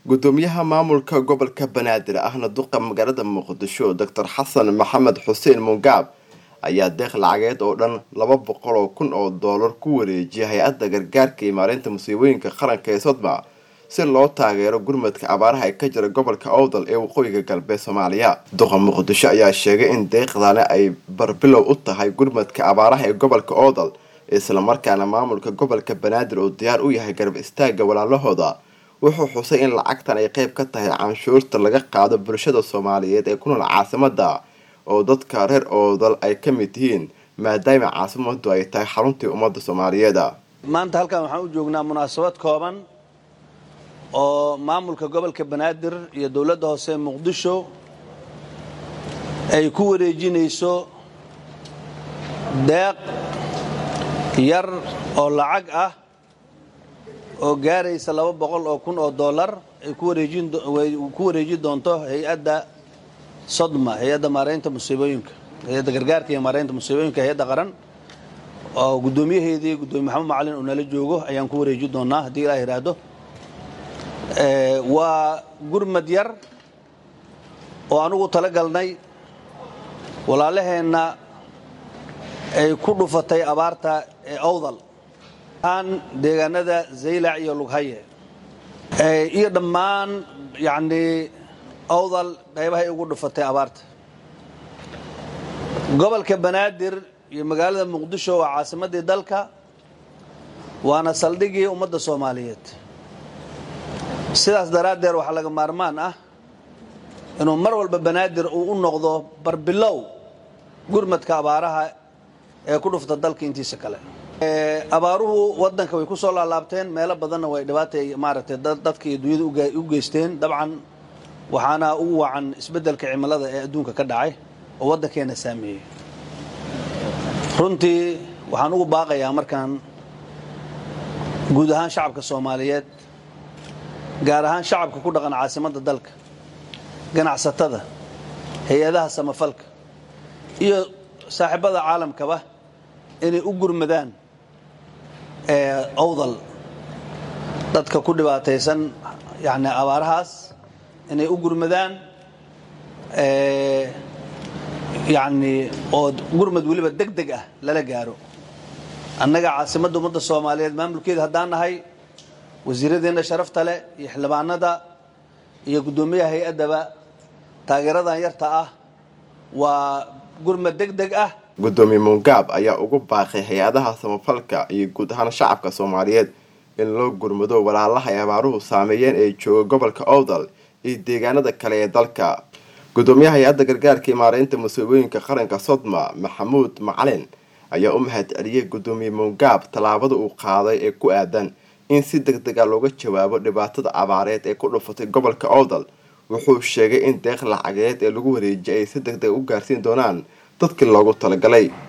gudoomiyaha maamulka gobolka banaadir ahna duqa magaalada muqdisho doctor xasan maxamed xuseen mungaab ayaa deeq lacageed oo dhan laba boqol oo kun oo doolar ku wareejiyay hay-adda gargaarka iyo maareynta musiibooyinka qaranka ee sodma si loo taageero gurmadka abaaraha ee ka jira gobolka owdal ee waqooyiga galbeed soomaaliya duqa muqdisho ayaa sheegay in deeqdani ay barbilow u tahay gurmadka abaaraha ee gobolka owdal islamarkaana maamulka gobolka banaadir uu diyaar u yahay garab istaaga walaalahooda wuxuu xusay in lacagtan ay qeyb ka tahay canshuurta laga qaado bulshada soomaaliyeed ee ku nool caasimada oo dadka reer oodal ay ka mid yihiin maadaama caasimadu ay tahay xaruntii ummadda soomaaliyeed maanta halkan waxaan u joognaa munaasabad kooban oo maamulka gobolka banaadir iyo dowladda hoose muqdisho ay ku wareejinayso deeq yar oo lacag ah oo gaaraysa laba boqol oo kun oo dollar ay ku wareejin doonto hay-adda sodma hay-adda maareynta musiibooyinka hay-adda gargaarka iyo maareynta musiibooyinka hay-adda qaran oo guddoomiyaheedii guddoomiye maxamed macalin uu nala joogo ayaan ku wareeji doonaa haddii ilaa yidhaahdo waa gurmad yar oo anugu tala galnay walaalaheenna ay ku dhufatay abaarta ee owdal aan deegaanada zaylac iyo lughaye iyo dhammaan yacnii owdal qaybahay ugu dhufatay abaarta gobolka banaadir iyo magaalada muqdisho waa caasimadii dalka waana saldhigii ummadda soomaaliyeed sidaas daraaddeed waxaa laga maarmaan ah inuu mar walba banaadir uu u noqdo barbilow gurmadka abaaraha ee ku dhufta dalka intiisa kale abaaruhu wadanka way ku soo laalaabteen meelo badanna way dhibaatay maaragtay dadka iyo dunyada u geysteen dabcan waxaana ugu wacan isbeddelka cimilada ee adduunka ka dhacay oo waddankeena saameeyey runtii waxaan ugu baaqayaa markaan guud ahaan shacabka soomaaliyeed gaar ahaan shacabka ku dhaqan caasimadda dalka ganacsatada hay-adaha samafalka iyo saaxiibada caalamkaba inay u gurmadaan owdal dadka ku dhibaataysan yani abaarahaas inay u gurmadaan yani oo gurmad weliba deg deg ah lala gaaro annaga caasimadda ummadda soomaaliyeed maamulkeeda haddaan nahay wasiiradeenna sharafta leh iyo xildhibaanada iyo guddoomiyaha hay-addaba taageeradan yarta ah waa gurmad deg deg ah guddoomiye mungaab ayaa ugu baaqay hay-adaha samafalka iyo guud ahaan shacabka soomaaliyeed in loo gurmado walaalaha ay abaaruhu saameeyeen ee jooga gobolka owdal iyo deegaanada kale ee dalka guddoomiyaha hay-adda gargaarka iyo maareynta musiibooyinka qaranka sodma maxamuud macalin ayaa u mahad celiyey guddoomiye mungaab tallaabada uu qaaday ee ku aadan in si deg deg a looga jawaabo dhibaatada abaareed ee ku dhufatay gobolka owdal wuxuu sheegay in deeq lacageed ee lagu wareejiyay ay si deg deg u gaarsiin doonaan dadkii loogu talagalay